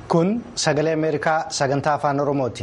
Kun sagalee Ameerikaa sagantaa afaan Oromooti.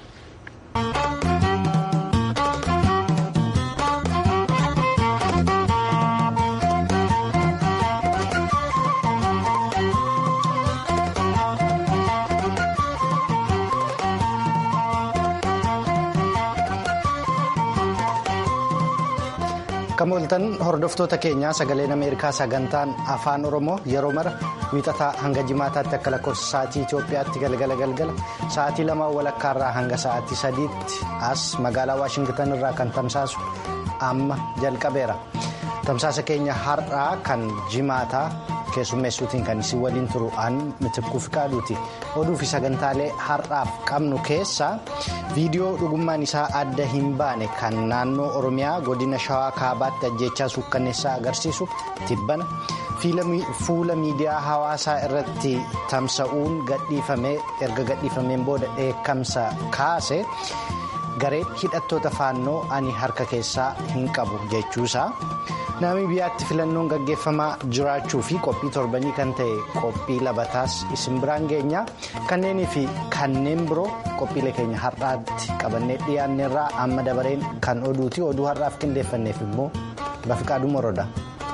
Kamooltan hordoftoota keenyaa sagaleen Ameerikaa sagantaan afaan Oromoo yeroo mara wiixataa hanga jimaataatti akka lakkoofsa sa'aatii Itoophiyaatti galgala galgala sa'aatii lamaan walakkaarraa hanga sa'aatii sadiitti as magaalaa Waashingitan irraa kan tamsaasu amma jalqabeera. Tamsaasa keenya har'aa kan jimaataa keessummeessuutiin kan isin waliin turu an mitikkuu fi qaaduuti. Oduu fi sagantaalee har'aaf qabnu keessaa viidiyoo dhugummaan isaa adda hin baane kan naannoo Oromiyaa godina Shawaa Kaabaatti ajjechaa suukkanneessaa agarsiisu tibbana fuula miidiyaa hawaasaa irratti tamsa'uun gadhiifamee erga gadhiifameen booda dheekkamsa kaase gareen hidhattoota faannoo ani harka keessaa hin qabu jechuusaa. Naamibiyaatti filannoon gaggeeffamaa jiraachuu fi qophii torbanii kan ta'e qophii labataas isin biraan geenyaa kanneenii fi kanneen biroo qophiilee keenya har'aatti qabannee dhiyaanneerraa amma dabareen kan oduuti oduu har'aaf qindeeffanneef immoo bafiqaaduu moroodha.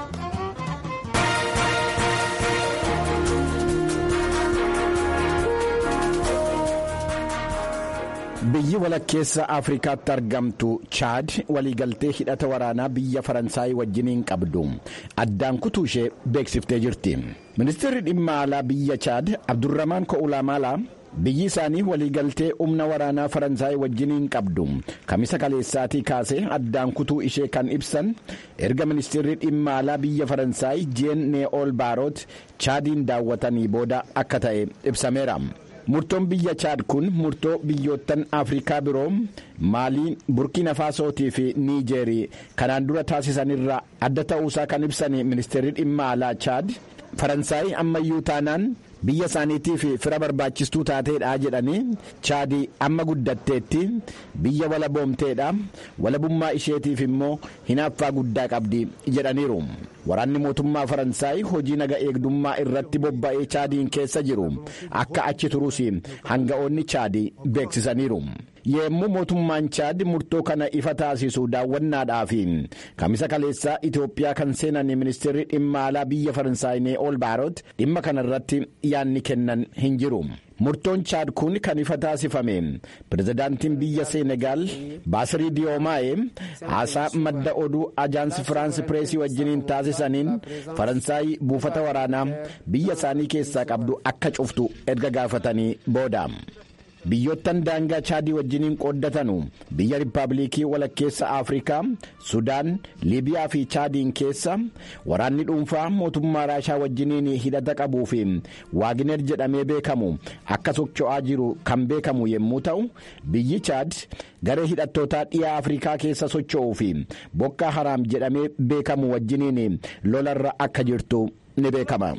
biyyi walakkeessa afrikaatti argamtu chaad waliigaltee hidhata waraanaa biyya faransaayii wajjiniin qabdu addaan kutuu ishee beeksiftee jirti ministeerri dhimma alaa biyya chaad abdurramaan ko'ulaamaalaa biyyi isaanii waliigaltee humna waraanaa faransaayii wajjiniin qabdu kamisa kaleessaatii kaasee addaan kutuu ishee kan ibsan erga ministeerri dhimma alaa biyya faransaayii jeen nee'ool baaroot chaadiin daawwatanii booda akka ta'e ibsameera. murtoon biyya chaad kun murtoo biyyoottan afrikaa biroo maalii burkina faasootii fi niijeerii kanaan dura taasisanirraa adda ta'uusaa kan ibsan ministeerri dhimma alaa chaad faransaayii ammayyuu taanaan biyya isaaniitiif fira barbaachistuu taateedha jedhanii chaadii amma guddatteetti biyya walaboomteedha walabummaa isheetiif immoo hinaaffaa guddaa qabdi jedhaniiru. waraanni mootummaa faransaayii hojii naga eegdummaa irratti bobba'ee chaadiin keessa jiru akka achi turus hanga'oonni chaadii beeksisaniiru. yemmuu mootummaan chaad murtoo kana ifa taasisu daawwannaadhaaf kamisa kaleessaa itoophiyaa kan seenan ministeerri dhimma alaa biyya faransaayii nee'ool baaroot dhimma kana irratti yaanni kennan hin jiru. murtoon chaad kun kan ifa taasifame pirezidaantiin biyya seenegaal baasirii diyoomaa'ee haasaa madda oduu ajaansi firaansi pireesii wajjiniin taasisaniin faransaayii buufata waraanaa biyya isaanii keessaa qabdu akka cuftu erga gaafatanii booda. biyyoottan daangaa chaadii wajjiniin qooddatanu biyya riippaabilikii walakkeessa afrikaa sudaan liibiyaa fi chaadiin keessa waraanni dhuunfaa mootummaa raashaa wajjiniin hidhata qabuu fi waagineer jedhamee beekamu akka socho'aa jiru kan beekamu yommuu ta'u biyyi chaad garee hidhattootaa dhiyaa afrikaa keessa socho'uu fi bokkaa haraam jedhamee beekamu wajjiniin lolarra akka jirtu ni beekama.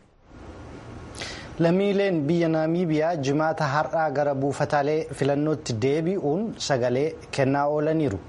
lammiileen biyya naamiibiyaa jimaata har'aa gara buufataalee filannootti deebi'uun sagalee kennaa oolaniiru.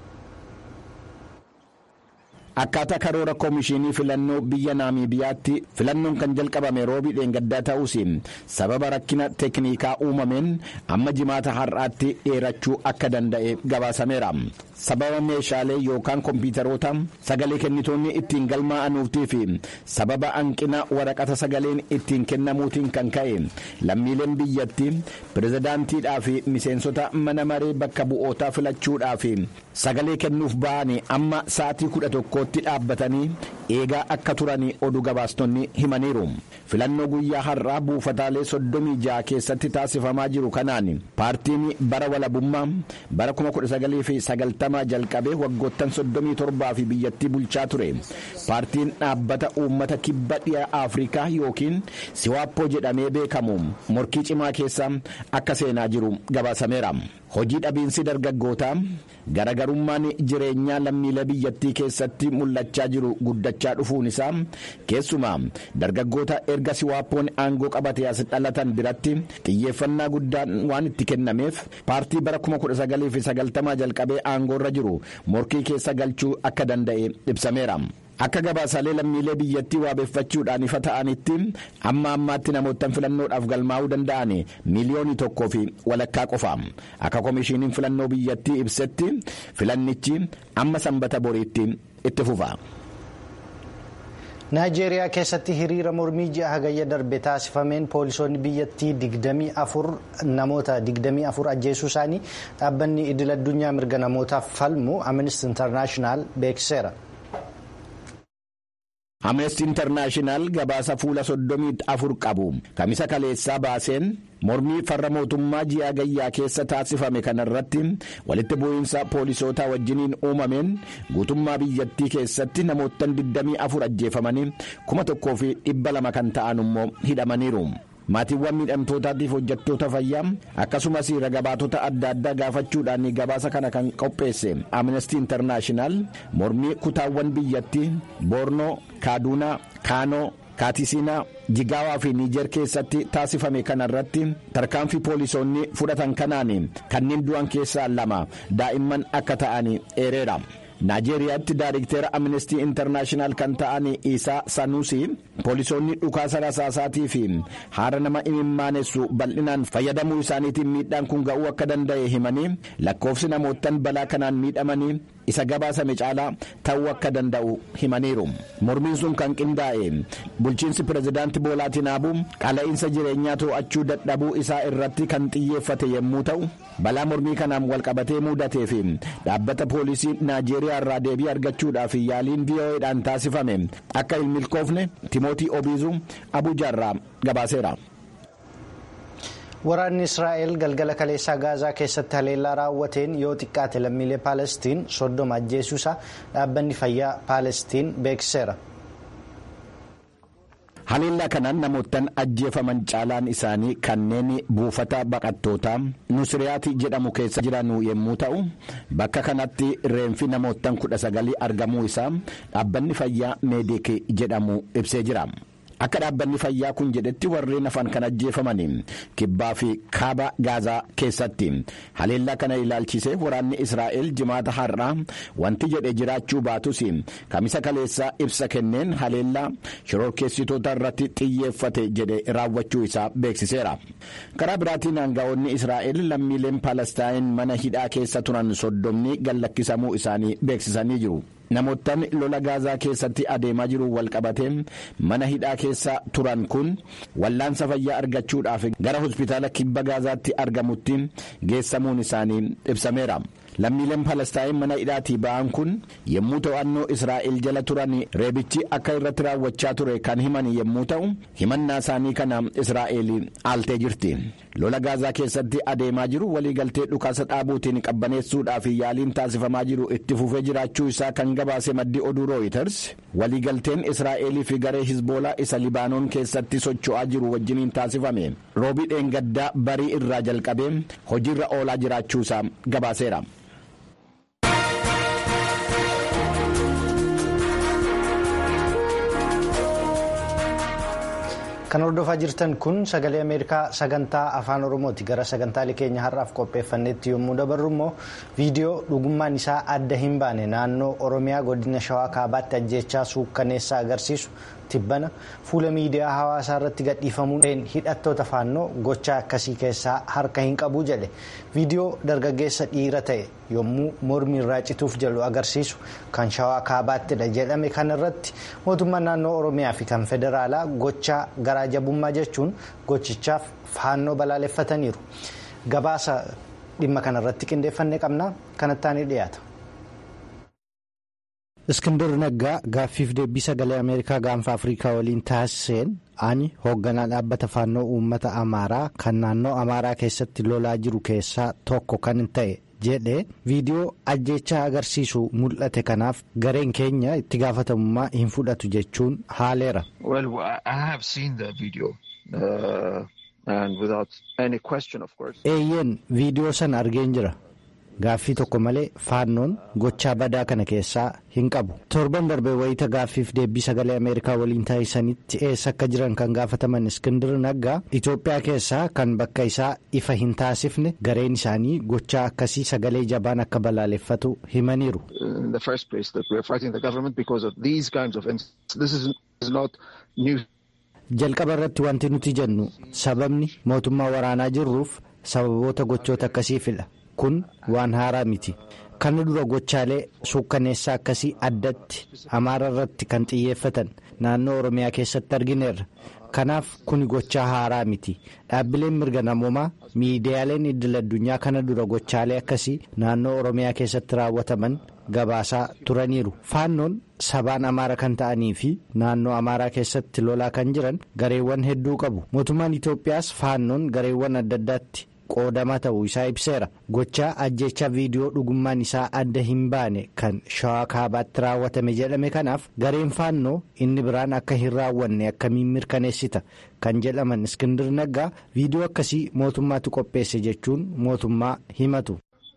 akkaataa karoora koomishinii filannoo biyya naamiibiyaatti filannoon kan jalqabame roobii dheengaddaa ta'us sababa rakkina teeknikaa uumameen amma jimaata har'aatti dheerachuu akka danda'e gabaasameera. sababa meeshaalee yookaan kompiitaroota sagalee kennitoonni ittiin galmaa'anuutii fi sababa hanqina waraqata sagaleen ittiin kennamuutiin kan ka'e lammiileen biyyatti pirezidaantiidhaa fi miseensota mana maree bakka bu'ootaa filachuudhaaf sagalee kennuuf ba'anii amma sa'atii kudha tokkootti dhaabbatanii eegaa akka turan oduu gabaastonni himaniiru filannoo guyyaa har'aa buufataalee soddomii ja'a keessatti taasifamaa jiru kanaan paartiin bara walabummaa bara 1990 jalqabee waggoottan soddomii torbaa fi biyyattii bulchaa ture paartiin dhaabbata uummata kibba dhiyaa afrikaa yookiin siwaappoo jedhamee beekamu morkii cimaa keessa akka seenaa jiru gabaasameera. hojii dhabiinsi dargaggootaa garagarummaan jireenyaa lammiilee biyyattii keessatti mul'achaa jiru guddachaa dhufuun isaa keessumaa dargaggoota erga siwaappoon aangoo qabate as dhalatan biratti xiyyeeffannaa guddaan waan itti kennameef paartii bara 1990 jalqabee aangoorra jiru morkii keessa galchuu akka danda'e ibsameera. akka gabaasaalee lammiilee biyyattii waabeeffachuudhaan ifa ta'anitti amma ammaatti namoottan filannoodhaaf galmaa'uu danda'an miiliyoonii tokkoo fi walakkaa qofa akka komishiiniin filannoo biyyattii ibsetti filannichi amma sanbata boriitti itti fufa. naayijeeriyaa keessatti hiriira mormii ji'a hagayya darbe taasifameen poolisoonni biyyattii 24 namoota 24 ajjeesuu isaanii dhaabbanni idil addunyaa mirga namootaaf falmu amnesty internaashinaal beeksiseera. amnesty internaashinaal gabaasa fuula soddomii afur qabu kamisa kaleessaa baaseen mormii farra mootummaa ji'a hagayyaa keessa taasifame kanarratti walitti bu'iinsa poolisootaa wajjiniin uumameen guutummaa biyyattii keessatti namoottan 24 ajjeefamanii kuma tokkoo fi dhibba lama kan ta'an immoo hidhamaniiru. maatiiwwan miidhamtootaatiif hojjettoota fayyaa akkasumas ragabaatota adda addaa gaafachuudhaan gabaasa kana kan qopheesse amnesty internaashinaal mormii kutaawwan biyyattii boornoo kaaduunaa kaanoo kaatisiinaa jigaawaa fi niijer keessatti taasifame kanarratti tarkaanfii poolisoonni fudhatan kanaan kanneen du'an keessaa lama daa'imman akka ta'an eereera. naajeeriyaatti daariktera amnestii intarnaashinaal kan ta'an isaa sanuusi poolisoonni dhukaasa rasaasaatii fi haara nama imimmaanessu bal'inaan fayyadamuu isaaniitiin miidhaan kun ga'uu akka danda'e himanii lakkoofsi namoottan balaa kanaan miidhamanii isa gabaasame caalaa ta'uu akka danda'u himaniiru mormiin sun kan qindaa'e bulchiinsi pirezidaanti boolaa tinuubuu qaala'insa jireenyaa to'achuu dadhabuu isaa irratti kan xiyyeeffate yommuu ta'u balaa mormii kanaan walqabatee mudatee fi dhaabbata poolisii naajeeriyaa irraa deebii argachuudhaaf yaaliin vo'edhaan taasifame akka hin milkoofne timootii obiizuu abujaarraa gabaaseera. waraanni israa'el galgala kaleessaa gaazaa keessatti haleellaa raawwateen yoo xiqqaate lammiilee paalestiin soddoma ajjeesuusaa dhaabbanni fayyaa paalestiin beeksiseera. haleellaa kanaan namoottan ajjeefaman caalaan isaanii kanneen buufata baqattootaa nusriyaati jedhamu keessa jiran yommuu ta'u bakka kanatti reenfi namoottan kudha sagalii argamuu isaa dhaabbanni fayyaa meedik jedhamu ibsee jira. akka dhaabbanni fayyaa kun jedhetti warreen hafan kan ajjeefamanii kibbaa fi kaaba gaazaa keessatti haleellaa kana ilaalchisee waraanni israa'el jimaata har'aa wanti jedhe jiraachuu baatus kamisa kaleessaa ibsa kenneen haleellaa shororkeessitoota irratti xiyyeeffate jedhe raawwachuu isaa beeksiseera karaa biraatiin aangaa'onni israa'el lammiileen paalestaayin mana hidhaa keessa turan soddomni gallakkisamuu isaanii beeksisanii jiru. namoottan lola gaazaa keessatti adeemaa jiru walqabatee mana hidhaa keessa turan kun wallaansa fayyaa argachuudhaaf gara hospitaala kibba gaazaatti argamutti geessamuun isaanii ibsameera. lammiileen palestaayin mana hidhaatii ba'an kun yommuu to'annoo israa'el jala turan reebichi akka irratti raawwachaa ture kan himan yommuu ta'u himannaa isaanii kana israa'el aaltee jirti lola gaazaa keessatti adeemaa jiru waliigaltee dhukaasa dhaabuutiin qabbaneessuudhaaf yaaliin taasifamaa jiru itti fufee jiraachuu isaa kan gabaase maddi oduu rooyiters waliigalteen israa'elii fi garee hizboolaa isa libaanoon keessatti socho'aa jiru wajjiniin taasifame roobii dheengaddaa barii irraa jalqabee hojiirra oolaa jiraachuu isaa gabaaseera. kan hordofaa jirtan kun sagalee ameerikaa sagantaa afaan oromooti gara sagantaalee keenya har'aaf qopheeffannetti yommuu dabarru immoo viidiyoo dhugummaan isaa adda hin baane naannoo oromiyaa godina shawaa kaabaatti ajjeechaa suukkaneessaa agarsiisu tibbana fuula miidiyaa hawaasaa irratti gadhiifamuun hidhattoota faannoo gochaa akkasii keessaa harka hin qabu jedhe viidiyoo dargaggeessa dhiira ta'e yommuu mormi irraa cituuf jedhu agarsiisu kan shawaa kaabaattidha jedhame kanarratti mootummaan naannoo oromiyaa fi kan federaalaa gochaa garaa jabummaa jechuun gochichaaf faannoo balaaleffataniiru gabaasa dhimma kanarratti qindeeffannee qabna kanattaan dhiyaata. iskindir naggaa gaaffiif deebii sagalee ameerikaa gaanfa afrikaa waliin taasiseen ani hoogganaa dhaabbata faannoo uummata amaaraa kan naannoo amaaraa keessatti lolaa jiru keessaa tokko kan ta'e jedhe viidiyoo ajjeechaa agarsiisu mul'ate kanaaf gareen keenya itti gaafatamummaa hin fudhatu jechuun haaleera. eeyyeen viidiyoo sana argeen jira gaaffii tokko malee faannoon gochaa badaa kana keessaa hin qabu torban darbee wayita gaaffiif deebii sagalee ameerikaa waliin taasisanitti eessa akka jiran kan gaafataman iskindir naggaa itoophiyaa keessaa kan bakka isaa ifa hin taasifne gareen isaanii gochaa akkasii sagalee jabaan akka balaaleffatu himaniiru. jalqaba irratti wanti nuti jennu sababni mootummaa waraanaa jirruuf sababoota gochoota akkasiifidha kun waan haaraa miti kana dura gochaalee suukkaneessaa akkasii addatti amaara irratti kan xiyyeeffatan naannoo oromiyaa keessatti argineerra kanaaf kuni gochaa haaraa miti dhaabbileen mirga namoomaa miidiyaaleen idil addunyaa kana dura gochaalee akkasii naannoo oromiyaa keessatti raawwataman gabaasaa turaniiru faannoon sabaan amaara kan ta'anii fi naannoo amaaraa keessatti lolaa kan jiran gareewwan hedduu qabu mootummaan itoophiyaas faannoon gareewwan adda addaatti qoodamaa ta'uu isaa ibseera gochaa ajjeechaa viidiyoo dhugummaan isaa adda hin baane kan shawaa kaabaatti raawwatame jedhame kanaaf gareen faannoo inni biraan akka hin raawwanne akkamiin mirkaneessita kan jedhaman iskindir naggaa viidiyoo akkasii mootummaatu qopheesse jechuun mootummaa himatu.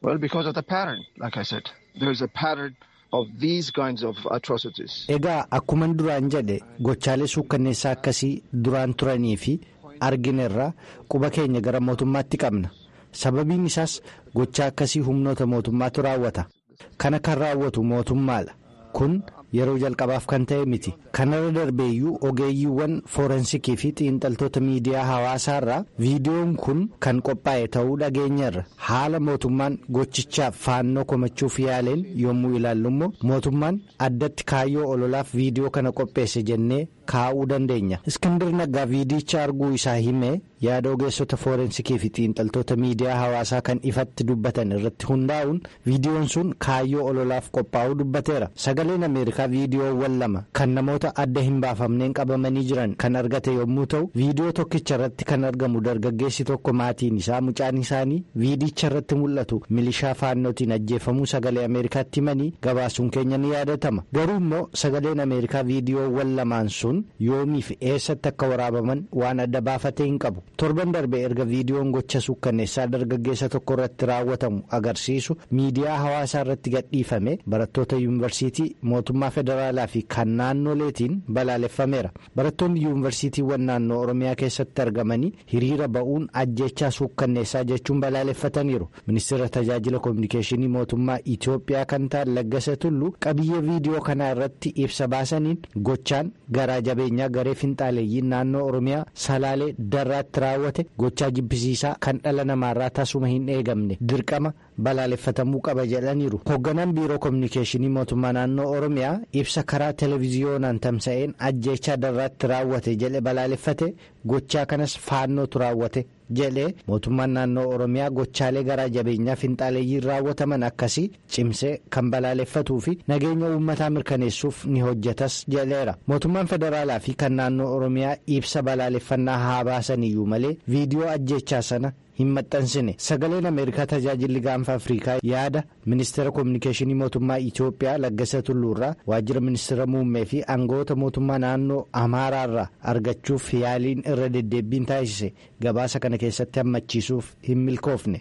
egaa akkuman duraan jedhe gochaalee suukkanneessaa akkasii duraan turanii fi arginerraa quba keenya gara mootummaatti qabna sababiin isaas gochaa akkasii humnoota mootummaatu raawwata kana kan raawwatu mootummaadha kun yeroo jalqabaaf kan ta'e miti kanarra darbeeyyuu ogeeyyiiwwan foorensikii fi xiinxaltoota miidiyaa hawaasaa irraa viidiyoon kun kan qophaa'e ta'uu dhageenyarra haala mootummaan gochichaaf faannoo komachuuf yaaleen yommuu ilaallu immoo mootummaan addatti kaayyoo ololaaf viidiyoo kana qopheesse jennee kaa'uu dandeenya iskindir naggaa viidiyicha arguu isaa himee yaada ogeessota foorensikii fi xiinxaltoota miidiyaa hawaasaa kan ifatti dubbatan irratti hundaa'uun viidiyoon sun kaayyoo ololaaf qophaa'uu dubbateera sagaleen ameerikaa viidiyoowwan lama kan namoota adda hin baafamneen qabamanii jiran kan argate yommuu ta'u viidiyoo tokkicha irratti kan argamu dargaggeessi tokko maatiin isaa mucaan isaanii viidiyicha irratti mul'atu milishaa faannootiin ajjeefamuu sagalee ameerikaatti himanii gabaasuun keenya ni yaadatama garuu immoo sagaleen ameerikaa viidiyoowwan lamaan sun yoomii fi eessatti akka waraabaman waan adda baafatee hin qabu torban darbe erga viidiyoon gocha suukkanneessaa dargaggeessa tokko irratti raawwatamu agarsiisu miidiyaa hawaasaa irratti gadhiifame barattoota yuunivarsiitii mootummaa federaalaa fi kan naannoleetiin balaaleffameera barattoonni yuunivarsiitiiwwan naannoo oromiyaa keessatti argamanii hiriira ba'uun ajjechaa suukkanneessaa jechuun balaaleffataniiru ministeera tajaajila koominikeeshinii mootummaa itiyoophiyaa kan ta'an laggasa tullu qabiyyee viidiyoo kanaa irratti ibsa baasaniin gochaan garaa jabeenyaa garee finxaaleeyyiin naannoo oromiyaa salaalee darraatti raawwate gochaa jibbisiisaa kan dhala namaarraa tasuma hin eegamne dirqama balaaleffatamuu qaba jedhaniiru hoogganaan biiroo koominikeeshinii mootummaa naannoo oromiyaa ibsa karaa televiziyoonaan tamsa'een ajjeechaa darraatti raawwate jedhe balaaleffate gochaa kanas faannootu raawwate jedhee mootummaan naannoo oromiyaa gochaalee garaa jabeenyaa finxaaleeyyiin raawwataman akkasii cimsee kan balaaleffatuu fi nageenya uummataa mirkaneessuuf ni hojjetas jedheera mootummaan federaalaa fi kan naannoo oromiyaa ibsa balaaleffannaa haa baasaniyyuu malee viidiyoo ajjeechaa sana hin maxxansine sagaleen ameerikaa tajaajilli gaanfa afrikaa yaada ministeera koominikeeshinii mootummaa itiyoophiyaa laggasa tulluurraa waajjira ministeera muummee fi aangoota mootummaa naannoo amaaraarraa argachuuf yaaliin irra deddeebbiin taasise gabaasa kana keessatti hammachiisuuf hin milkoofne.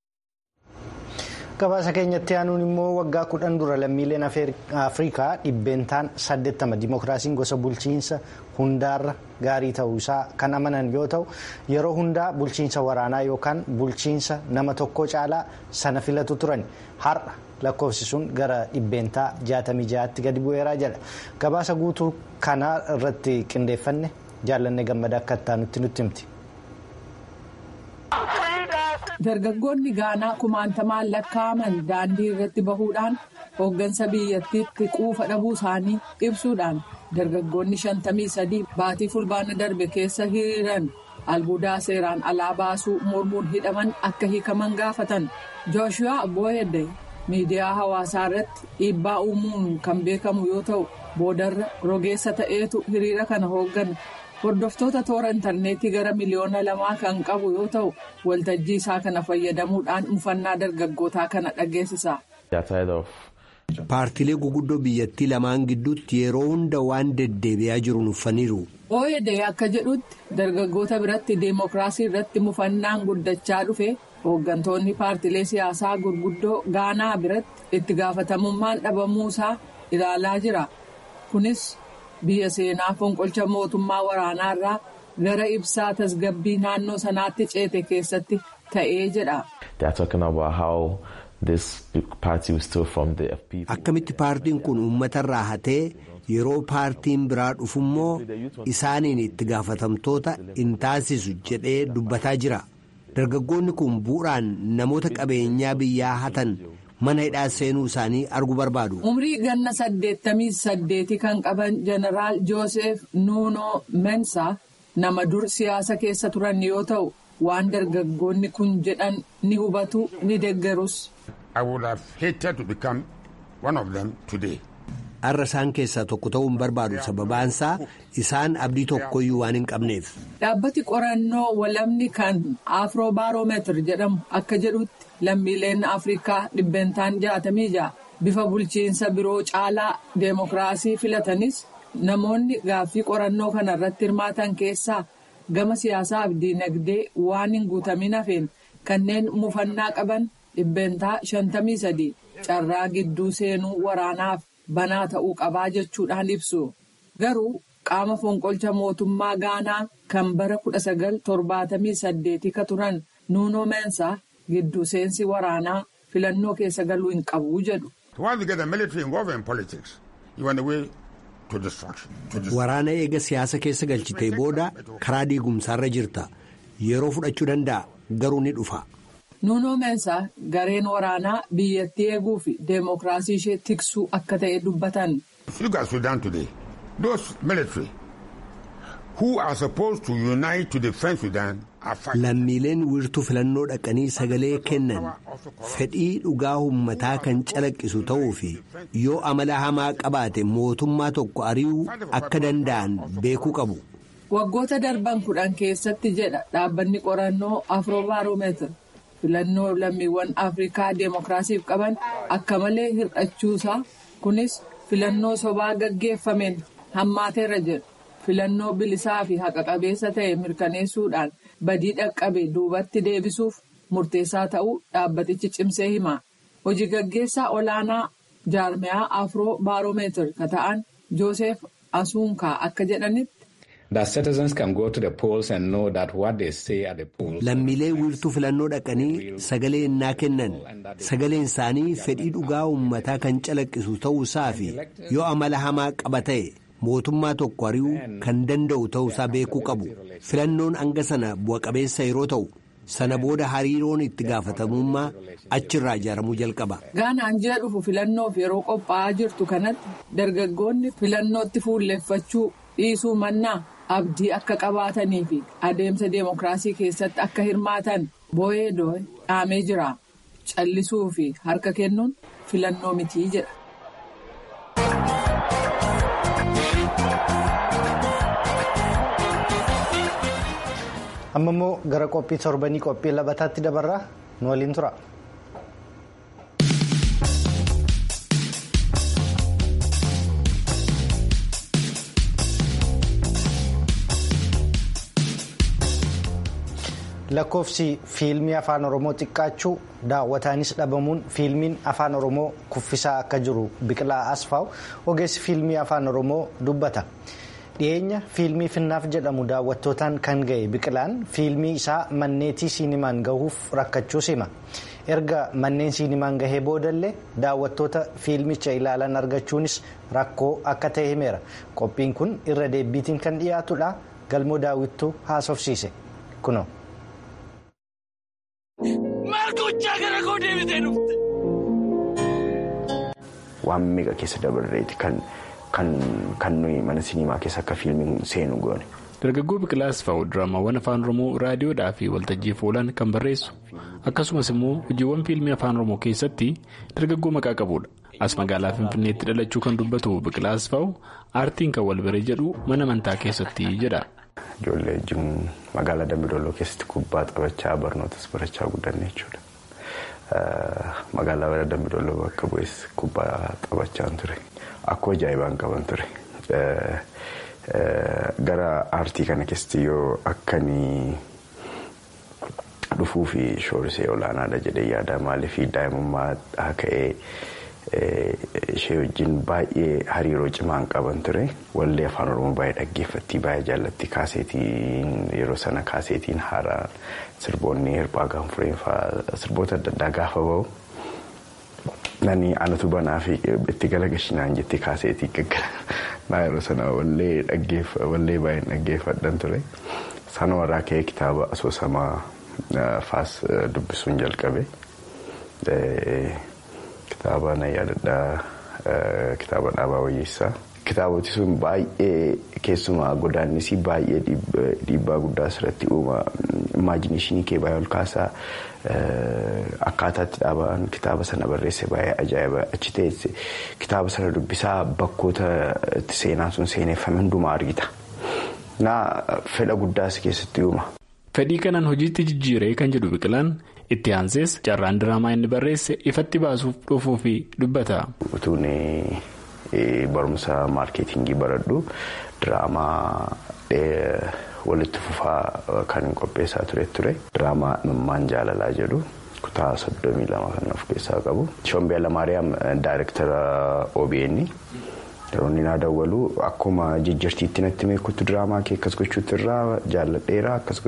gabaasa keenyatti aanuun immoo waggaa kudhan dura lammiileen afrikaa dhibbeentaan 80 dimookiraasiin gosa bulchiinsa hundaarra gaarii ta'uu isaa kan amanan yoo ta'u yeroo hundaa bulchiinsa waraanaa yookaan bulchiinsa nama tokko caalaa sana filatu turan har'a lakkoofsi sun gara dhibbeentaa 66tti gadi bu'eeraa jedha gabaasa guutuu kanaa irratti qindeeffanne jaallanne gammada akka ittaanutti nutti himti. dargaggoonni gaanaa kumaantamaan lakkaa'aman daandii irratti bahuudhaan hooggansa biyyattiitti quufa dhabuu isaanii ibsuudhaan dargaggoonni shantamii sadii baatii fulbaana darbe keessa hiriiran albuudaa seeraan alaa baasuu mormuun hidhaman akka hiikaman gaafatan jooshuyaa booyedde miidiyaa hawaasaa irratti dhiibbaa uumuun kan beekamu yoo ta'u boodarra rogeessa ta'eetu hiriira kana hooggana. hordoftoota toora intarneetii gara miliyoona lamaa kan qabu yoo ta'u waltajjii isaa kana fayyadamuudhaan mufannaa dargaggootaa kana dhageessisa. paartilee guguddoo biyyattii lamaan gidduutti yeroo hunda waan deddeebi'aa jiru nuffaniiru. ooyedee akka jedhutti dargaggoota biratti deemokiraasii irratti mufannaan guddachaa dhufe hooggantoonni paartilee siyaasaa gurguddoo gaanaa biratti itti gaafatamummaan dhabamuusaa ilaalaa jira kunis biyya seenaa fonqolcha mootummaa waraanaarraa gara ibsaa tasgabbii naannoo sanaatti ceete keessatti ta'ee jedha. akkamitti paartiin kun uummatarraa hatee yeroo paartiin biraa dhufummoo isaaniin itti gaafatamtoota hin taasisu jedhee dubbataa jira dargaggoonni kun bu'uuraan namoota qabeenyaa biyyaa hatan mana hidhaa seenuu isaanii arguu barbaadu. umrii ganna saddeettamii saddeeti kan qaban jeneraal joosef nuunoo mensaa nama dur siyaasa keessa turan yoo ta'u waan dargaggoonni kun jedhan ni hubatu ni deeggarus. har'a isaan keessaa tokko ta'uu hin barbaadu sababaansaa isaan abdii tokkoyyuu waan hin qabneef. dhaabbati qorannoo walamni kan afroobaaromeetir jedhamu akka jedhutti lammiileen afrikaa dhibbentaan jaatamii ja'a bifa bulchiinsa biroo caalaa deemokiraasii filatanis namoonni gaaffii qorannoo kana irratti hirmaatan keessaa gama siyaasaa fi diinagdee waan hin guutamin hafeen kanneen mufannaa qaban dhibbentaa shantamii sadii carraa gidduu seenuu waraanaaf. banaa ta'uu qabaa jechuudhaan ibsu garuu qaama fonqolcha mootummaa gaanaa kan bara 1978 ka turan nuunoo meensaa gidduu seensi waraanaa filannoo keessa galuu hin qabu jedhu. waraana eega siyaasa keessa galchitee booda karaa diigumsaarra jirta yeroo fudhachuu danda'a garuu ni dhufa. nuunoo meensaa gareen waraanaa biyyattii eeguu fi deemokiraasii ishee tiksuu akka ta'e dubbatan. lammiileen wiirtuu filannoo dhaqanii sagalee kennan fedhii dhugaa uummataa kan calaqqisu ta'uu fi yoo amala hamaa qabaate mootummaa tokko ari'uu akka danda'an beekuu qabu. waggoota darban kudhan keessatti jedha dhaabbanni qorannoo afroobaaromeetir. filannoo lammiiwwan afrikaa deemokiraasiif qaban akka malee hir'achuusaa kunis filannoo sobaa gaggeeffameen hammaateerra jedhu filannoo bilisaa fi haqa qabeessa ta'e mirkaneessuudhaan badii dhaqqabe duubatti deebisuuf murteessaa ta'uu dhaabbatichi cimsee hima hojii gaggeessaa olaanaa jaarmiyaa afroo baaromeetir ka ta'an joosef asuunkaa akka jedhanitti. lammiilee wiirtuu filannoo dhaqanii sagalee innaa kennan sagaleen isaanii fedhii dhugaa uummataa kan calaqqisu ta'uusaa fi yoo amala hamaa qaba ta'e mootummaa tokko ari'uu kan danda'u ta'uusaa beekuu qabu filannoon hanga sana bu'a-qabeessa yeroo ta'u sana booda hariiroon itti gaafatamummaa achirraa ijaaramuu jalqaba. gaanaan ji'a dhufu filannoof yeroo qophaa'aa jirtu kanatti dargaggoonni filannootti fuulleffachuu dhiisuu mannaa. abdii akka qabaatanii fi adeemsa deemokiraasii keessatti akka hirmaatan boo'ee doo'e dhaamee jira callisuu fi harka kennuun filannoo mitii jedha. amma immoo gara qophii torbanii qophii labataatti dabarraa nu waliin tura. lakkoofsi fiilmii afaan oromoo xiqqaachuu daawwataanis dhabamuun fiilmiin afaan oromoo kuffisaa akka jiru biqilaa asfaaw ogeessi fiilmii afaan oromoo dubbata dhiyeenya fiilmii finnaaf jedhamu daawwattootaan kan ga'e biqilaan fiilmii isaa manneetii siinimaan gahuuf rakkachuus hima erga manneen siinimaan gahee boodallee daawwattoota fiilmicha ilaalan argachuunis rakkoo akka ta'e himeera qophiin kun irra deebiitiin kan dhiyaatudha galmoo daawwittuu haasofsiise kunoo. Waan meeqa keessa dabarreeti kan nuyi mana siniimaa keessa akka fiilmiin seenu goone. Dargaggoo Biqilaa Asfaaw diraamaawwan afaan Oromoo raadiyoodhaa fi waltajjiif oolan kan barreessu akkasumas immoo hojiiwwan fiilmii afaan Oromoo keessatti dargaggoo maqaa qabudha. As magaalaa Finfinneetti dhalachuu kan dubbatu Biqilaa Asfaaw aartiin kan wal baree jedhu mana amantaa keessatti jedha. Ijoollee wajjin magaalaa Dambidolloo keessatti kubbaa taphachaa barnootas barachaa guddanne jechuudha. Magaalaa Dambidolloo bakka bu'es kubbaa taphachaa ture. Akkoo ajaa'ibaan qaban ture. Gara aartii kana keessatti yoo akkanii dhufuu fi shoorisee olaanaadha jedhee yaada maaliif daa'imummaa ka'ee ishee wajjin baay'ee hariiroo cimaan qaban ture wallee afaan oromoo baay'ee dhaggeeffatti baay'ee jaallatti kaaseetiin yeroo sana kaaseetiin haaraa sirboonni hirphaa gaanfureen fa'aa sirboota adda addaa gaafa bahu. Nani anatu banaa fi itti galagashinaan jetti kaaseetii gaggara yeroo sana wallee baay'een dhaggeeffadhan ture. Sana warraa ka'ee kitaaba asoosamaa faas dubbisuun jalqabe. Kitaaba na yaadadhaa kitaaba dhaabaa wayyeessaa. Kitaaboti sun baay'ee keessumaa godaannisii baay'ee dhiibbaa guddaa asirratti uuma. Imaajiniishinii kee baay'ee ol kaasaa akkaataatti dhaabaan kitaaba sana barreesse baay'ee ajaa'iba achi teesse kitaaba sana dubbisaa bakkoota itti seenaan sun seeneeffame hundumaa argita. Naa fedha guddaas keessatti uuma. Fedhii kanaan hojiitti jijjiiree kan jedhu biqilaan itti aansees carraan diraamaa inni barreesse ifatti baasuuf dhufuu fi dubbata. Utuun barumsa maarkeetingii baradhu diraamaa walitti fufaa kan qopheessaa ture ture. Diraamaa Imimmaan Jaalalaa jedhu kutaa soddomii lama kan of keessaa qabu. Shombee Lamaariyaam daayirektara OBN. Yeroo inni naa dawwalu akkuma jijjiirtiitti natti meekutti diraamaa kee akkas gochuutti irraa jaalladheera akkas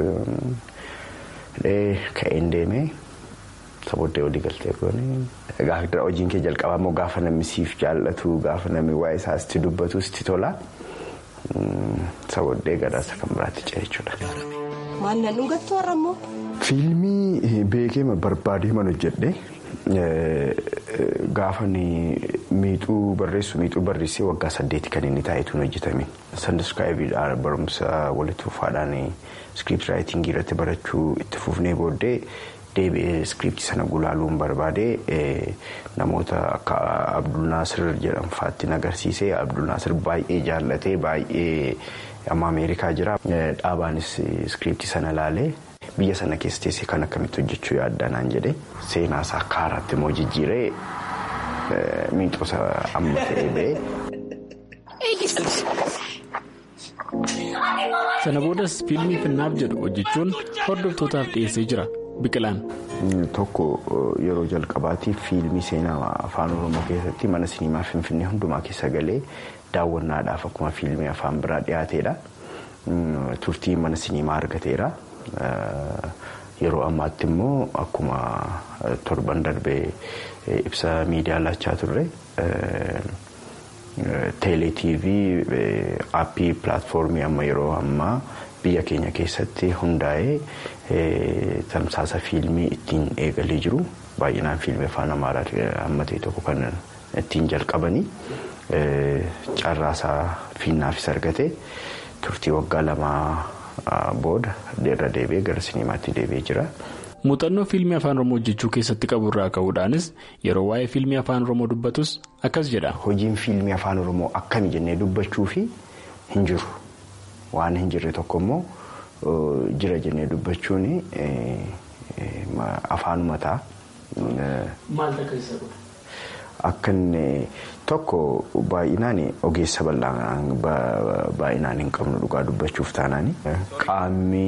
ka'een deemee sabooddee walii galtee goone. Gaafa hojiin kee jalqabaa immoo gaafa namni siif jaallatu gaafa namni waa'ee isaa sitti dubbatu sitti tola. Sabooddee gadaasa kan biraatti ce'e jechuudha. Maal nan dhugattu har'a immoo? Fiilmii beekee barbaadee man hojjedhe. Gaafa miixuu barreessu miixuu barreessee waggaa saddeeti kan inni taa'etuun hojjetame. Sandaskaayibiidhaan barumsa walitti fufaadhaan iskiriipti raayitingii irratti barachuu itti fufnee booddee deebi'ee iskiriiptii sana gulaaluun barbaadee namoota akka Abdul Naasir jedhamfaatti agarsiisee Abdul Naasir baay'ee jaallatee baay'ee amma Ameerikaa jira. Dhaabaanis iskiriiptii sana laalee. Biyya sana keessa teessee kan akkamitti hojjechuu yaaddaa naan jedhee seenaa isaa akka haaraatti immoo jijjiiree miixoosa amma ta'ee ba'ee. Sana boodas fiilmii finnaaf jedhu hojjechuun hordoftootaaf dhiyeessee jira biqilaan. Tokko yeroo jalqabaatiif fiilmii seenaa afaan oromoo keessatti mana siniimaa finfinnee hundumaa keessa galee daawwannaadhaaf akkuma fiilmii afaan biraa dhiyaateedha. Turtii mana siniimaa argateera. Yeroo ammaatti immoo akkuma torban darbee ibsa miidiyaa laachaa turre teeleetiivii aappii pilaatfoormii amma yeroo ammaa biyya keenya keessatti hundaa'ee tamsaasa fiilmii ittiin eegalee jiru baay'inaan fiilmii afaan amaaraa amma ta'e tokko kan ittiin jalqabanii carraasaa fiinnaafis argate turtii waggaa lamaa. Booda irra deebi'ee gara sinimaatti deebi'ee jira. Muuxannoo fiilmii afaan oromoo hojjechuu keessatti qabu irraa ka'uudhaanis yeroo waa'ee fiilmii afaan oromoo dubbatus akkas jedha. Hojiin fiilmii afaan oromoo akkami jennee dubbachuu fi hin jiru. Waan hin jirre tokko immoo jira jennee dubbachuun afaanuma ta'a. Maal takka isa godha? Akka inni tokko baay'inaan ogeessa baay'inaan hin qabnu dhugaa dubbachuuf taanaan qaamni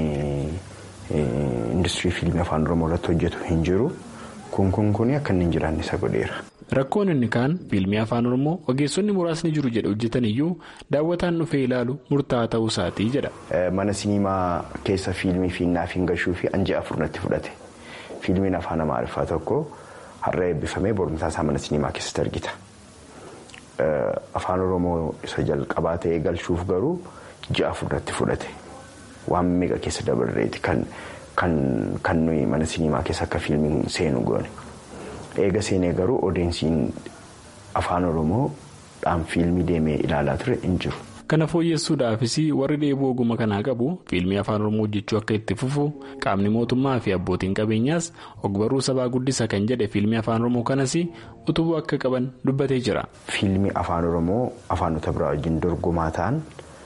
industirii fiilmii afaan oromoo irratti hojjetu hin jiru kun kun kun akka inni hin jiraanne isa godheera. Rakkoon inni kaan fiilmii afaan oromoo ogeessonni muraasni jiru jedhe hojjetan iyyuu daawwataan dhufee ilaalu murtaa'aa ta'uu isaatii jedha. Mana siniimaa keessa fiilmii fiinnaaf hin gashuu fi anjii afur natti fudhate fiilmiin afaan amaariffaa tokko. Har'a eebbifamee borontaa isaa mana siniimaa keessatti argita. Afaan Oromoo isa jalqabaa ta'ee galchuuf garuu ji'a afurratti fudhate. Waan meeqa keessa dabarreeti kan nuyi mana siniimaa keessa akka fiilmiin seenu goone. Eega seenee garuu odeensiin afaan Oromoodhaan fiilmii deemee ilaalaa ture hin jiru. Kana fooyyessuudhaafis warri dheebuu ogummaa kanaa qabu fiilmii afaan oromoo hojjechuu akka itti fufu qaamni mootummaa fi abbootiin qabeenyaas ogbarruu sabaa guddisa kan jedhe fiilmii afaan oromoo kanas utubuu akka qaban dubbatee jira. Fiilmii afaan oromoo afaanota biraa wajjin dorgomaa ta'an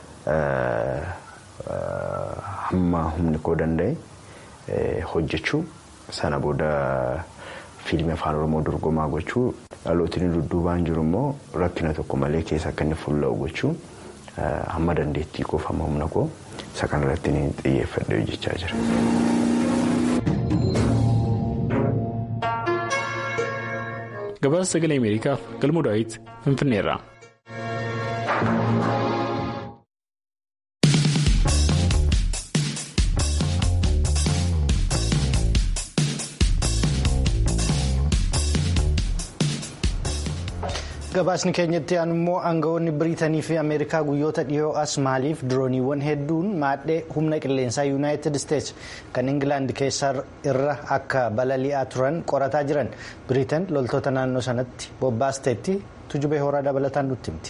hamma humni koo danda'e hojjechuu sana booda fiilmii afaan oromoo dorgomaa gochuu dhalootni dudduubaan jiru immoo rakkina tokko malee keessa akka inni fuulla'u gochuu. hamma dandeettii koo fi hamma humna koo isa kanarratti ni xiyyeeffadhee hojjechaa jira. gabaasa sagalee ameerikaaf galmoo daawit finfinneerra. gabaasni keenyatti immoo aangawoonni biriitanii fi ameerikaa guyyoota dhiyoo as maaliif dirooniiwwan hedduun maadhee humna qilleensaa yuunaayitid isteets kan ingilaand keessaa irra akka balali'aa turan qorataa jiran biriitan loltoota naannoo sanatti bobbaasteetti tujubee horaa dabalataan nutti himti.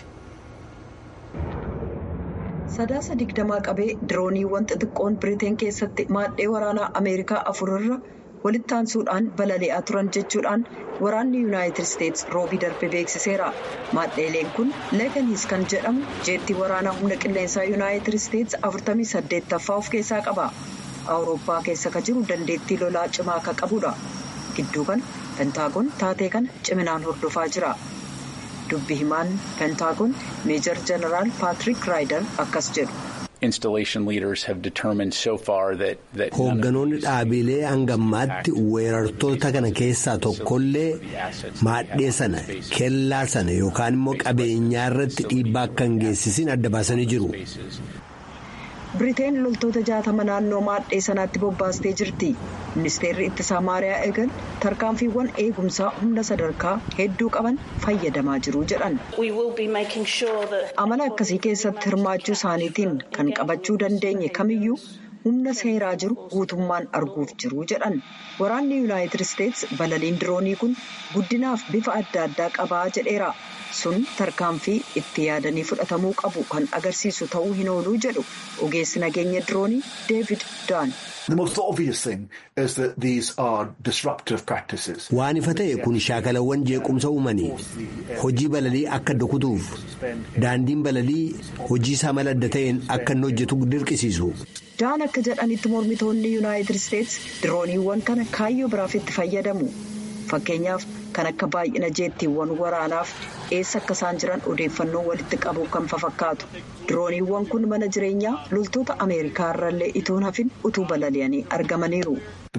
sadaasa digdamaa qabee dirooniiwwan xixiqqoon biriteen keessatti maadhee waraanaa ameerikaa afurarra walitti aansuudhaan balali'aa turan jechuudhaan waraanni yuunaayitid isteets roobii darbe beeksiseera maadheeleen kun leeganiis kan jedhamu jeettii waraanaa humna qilleensaa yuunaayitid isteets 48ffaa of keessaa qaba awurooppaa keessa ka jiru dandeettii lolaa cimaa ka qabudha gidduu kana pentaagoon taatee kana ciminaan hordofaa jira dubbi himaan pentaagoon meejar jeneraal paatrik raayidar akkas jedhu. hoogganoonni dhaabilee hangammaatti weerartoota kana keessaa tokkollee maadhee sana kellaa sana yookaan immoo qabeenyaa irratti dhiibbaa akka hin geessisin adda baasanii jiru. biriteen loltoota jaatama naannoo maadhee sanaatti bobbaastee jirti ministeerri ittisaa maariyaa eegan tarkaanfiiwwan eegumsaa humna sadarkaa hedduu qaban fayyadamaa jiru jedhan amala akkasii keessatti hirmaachuu isaaniitiin kan qabachuu dandeenye kamiyyuu humna seeraa jiru guutummaan arguuf jiru jedhan waraanni yuunaayitid isteets balaliin diroonii kun guddinaaf bifa adda addaa qabaa jedheera. sun tarkaanfii itti yaadanii fudhatamuu qabu kan agarsiisu ta'uu hin ooluu jedhu ogeessi nageenya diroonii deevid daan. waan ifa ta'e kun shaakalawwan jeequmsa uumanii hojii balalii akka dokutuuf daandiin balalii hojii isaa mala adda ta'een akka inni hojjetu dirqisiisu. daan akka jedhanitti mormitoonni yuunaayitid isteets dirooniiwwan kana kaayyoo biraaf itti fayyadamu fakkeenyaaf. kan akka baay'ina jeettiiwwan waraanaaf eessa akka isaan jiran odeeffannoo walitti qabu kan fafakkaatu dirooniiwwan kun mana jireenyaa loltoota ameerikaa irrallee itoon hafin utuu balali'anii argamaniiru.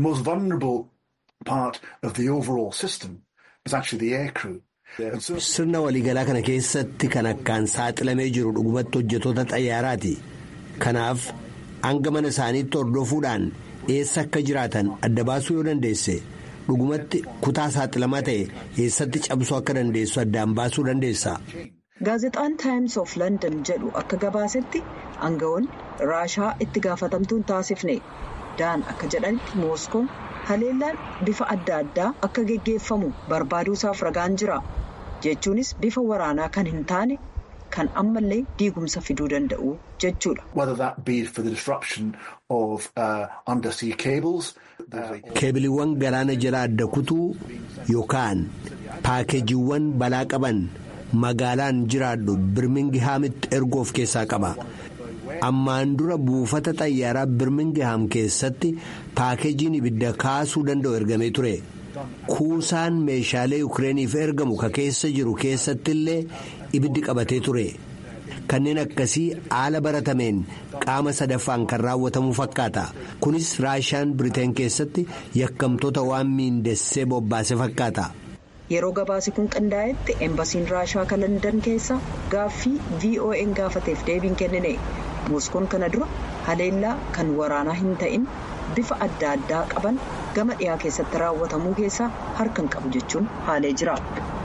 sirna waliigalaa kana keessatti kan akkaan saaxilamee jiru dhugumatti hojjetoota xayyaaraati kanaaf hanga mana isaaniitti hordofuudhaan eessa akka jiraatan adda baasuu yoo dandeesse. dhugumatti kutaa saaxilamaa ta'e eessatti cabsuu akka dandeessu addaan baasuu dandeessa. gaazexaan taayims of london jedhu akka gabaasetti aangawoonni raashaa itti gaafatamtuun taasifne daan akka jedhanitti mooskoon haleellaan bifa adda addaa akka geggeeffamu barbaaduusaaf ragaan jira jechuunis bifa waraanaa kan hin taane kan ammallee diigumsa fiduu danda'u jechuudha. keebiliiwwan galaana jala adda kutuu yookaan paakeejiiwwan balaa qaban magaalaan jiraadhu birmingihaamitti erguu of keessaa qaba ammaan dura buufata xayyaaraa birmingihaam keessatti paakeejiin ibidda kaasuu danda'u ergamee ture kuusaan meeshaalee yukireeniif ergamu ka keessa jiru keessatti illee ibiddi qabatee ture. kanneen akkasii haala baratameen qaama sadaffaan kan raawwatamu fakkaata kunis raashaan biriteen keessatti yakkamtoota waan miindessee bobbaase fakkaata. yeroo gabaasi kun qindaa'etti eembasiin raashaa kan landan keessa gaaffii vo'n gaafateef deebiin kennine mooskoon kana dura haleellaa kan waraanaa hin ta'in bifa adda addaa qaban gama dhiyaa keessatti raawwatamuu keessaa harkan qabu jechuun haalee jira.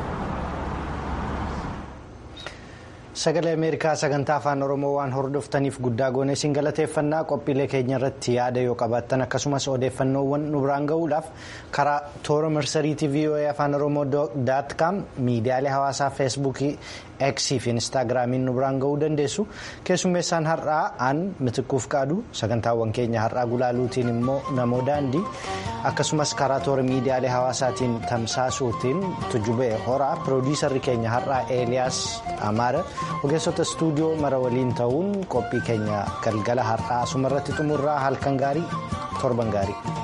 sagalee ameerikaa sagantaa afaan oromoo waan hordoftaniif guddaa goonee isin galateeffannaa qophiilee keenya irratti yaada yoo qabaattan akkasumas odeeffannoowwan nu biraan gahuudhaaf karaa toora marsariitii voa afaan oromoo daat kaam miidiyaalee hawaasaa feesbuukii eksii fi instaagiraamiin nu biraan gahuu dandeessu keessummeessaan har'aa aan mitikkuuf qaadu sagantaawwan keenya har'aa gulaaluutiin immoo namoo daandii akkasumas karaa toora miidiyaalee hawaasaatiin tamsaasuutiin tujubee horaa piroodiisarri keenya har'aa eeliyaas amaara. ogeessota istuudiyoo mara waliin ta'uun qophii keenya galgala har'aa asumarratti xumurraa halkan gaarii torban gaarii.